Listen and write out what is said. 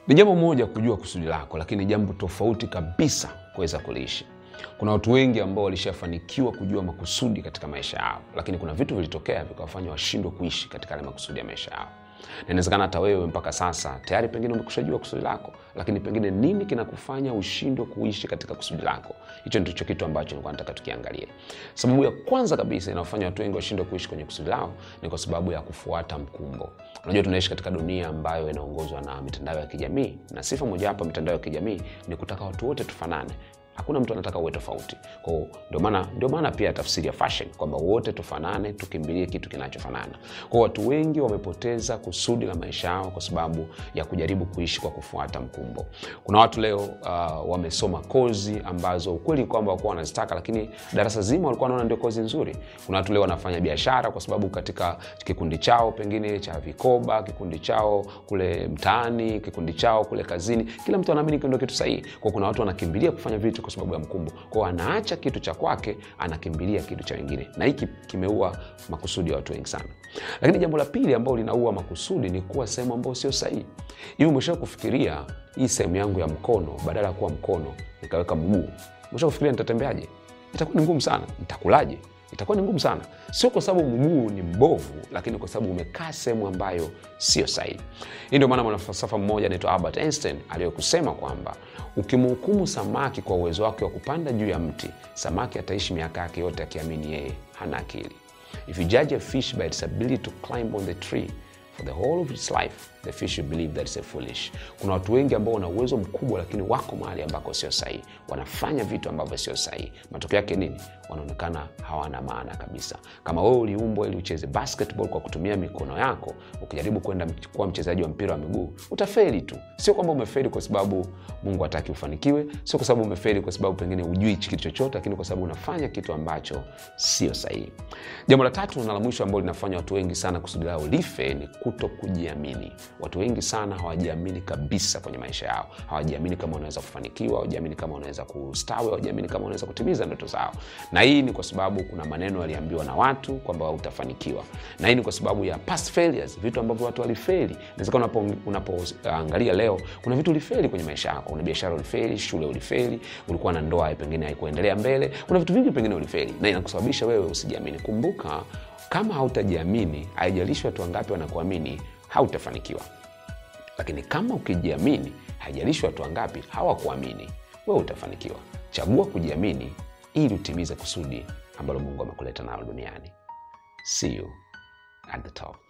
Ni jambo moja kujua kusudi lako, lakini jambo tofauti kabisa kuweza kuliishi. Kuna watu wengi ambao walishafanikiwa kujua makusudi katika maisha yao, lakini kuna vitu vilitokea vikawafanya washindwe kuishi katika yale makusudi ya maisha yao. Na inawezekana hata wewe mpaka sasa tayari pengine umekushajua kusudi lako, lakini pengine nini kinakufanya ushindwe kuishi katika kusudi lako? Hicho ndicho kitu ambacho nilikuwa nataka tukiangalie. Sababu ya kwanza kabisa inayofanya watu wengi washindwe kuishi kwenye kusudi lao ni kwa sababu ya kufuata mkumbo. Unajua, tunaishi katika dunia ambayo inaongozwa na mitandao ya kijamii, na sifa mojawapo ya mitandao ya kijamii ni kutaka watu wote tufanane. Hakuna mtu anataka uwe tofauti. Kwa hiyo ndio maana ndio maana pia tafsiri ya fashion kwamba wote tufanane, tukimbilie kitu kinachofanana. Kwa hiyo watu wengi wamepoteza kusudi la maisha yao kwa sababu ya kujaribu kuishi kwa kufuata mkumbo. Kuna watu leo uh, wamesoma kozi ambazo ukweli ni kwamba wakuwa wanazitaka, lakini darasa zima walikuwa wanaona ndio kozi nzuri. Kuna watu leo wanafanya biashara kwa sababu katika kikundi chao pengine cha vikoba, kikundi chao kule mtaani, kikundi chao kule kazini, kila mtu anaamini ndio kitu sahihi. Kwa kuna watu wanakimbilia kufanya vitu kwa sababu ya mkumbo. Kwao anaacha kitu cha kwake, anakimbilia kitu cha wengine, na hiki kimeua makusudi ya watu wengi sana. Lakini jambo la pili ambalo linaua makusudi ni kuwa sehemu ambayo sio sahihi. Hivi umesha kufikiria hii sehemu yangu ya mkono, badala ya kuwa mkono nikaweka mguu, umesha kufikiria nitatembeaje? Itakuwa ni ngumu sana. Nitakulaje? itakuwa ni ngumu sana, sio kwa sababu mguu ni mbovu, lakini kwa sababu umekaa sehemu ambayo sio sahihi. Hii ndio maana mwanafalsafa mmoja anaitwa Albert Einstein aliyokusema kwamba ukimhukumu samaki kwa uwezo wake wa kupanda juu ya mti, samaki ataishi miaka yake yote akiamini yeye hana akili. If you judge a fish by its ability to climb on the tree for the whole of its life the fish will believe that it's a foolish. Kuna watu wengi ambao wana uwezo mkubwa, lakini wako mahali ambako sio sahihi, wanafanya vitu ambavyo sio sahihi. Matokeo yake nini? Wanaonekana hawana maana kabisa. Kama wewe uliumbwa ili ucheze basketball kwa kutumia mikono yako, ukijaribu kwenda kuwa mchezaji wa mpira wa miguu utafeli tu. Sio kwamba umefeli kwa sababu Mungu hataki ufanikiwe, sio kwa sababu umefeli kwa sababu pengine hujui kitu chochote, lakini kwa sababu unafanya kitu ambacho sio sahihi. Jambo la tatu na la mwisho ambalo linafanya watu wengi sana kusudi lao life ni kuto kujiamini. Watu wengi sana hawajiamini kabisa kwenye maisha yao. Hawajiamini kama wanaweza kufanikiwa, hawajiamini kama wanaweza kustawi, hawajiamini kama wanaweza kutimiza ndoto zao. Na hii ni kwa sababu kuna maneno yaliambiwa na watu kwamba utafanikiwa, na hii ni kwa sababu ya past failures, vitu ambavyo watu walifeli. Inawezekana unapoangalia unapo, leo kuna vitu ulifeli kwenye maisha yako. Kuna biashara ulifeli, shule ulifeli, ulikuwa na ndoa pengine haikuendelea mbele. Kuna vitu vingi pengine ulifeli, na inakusababisha wewe usijiamini. Kumbuka, kama hautajiamini, haijalishi watu wangapi wanakuamini hautafanikiwa. Lakini kama ukijiamini, haijalishi watu wangapi hawakuamini, wewe utafanikiwa. Chagua kujiamini ili utimize kusudi ambalo Mungu amekuleta nalo duniani. See you at the top.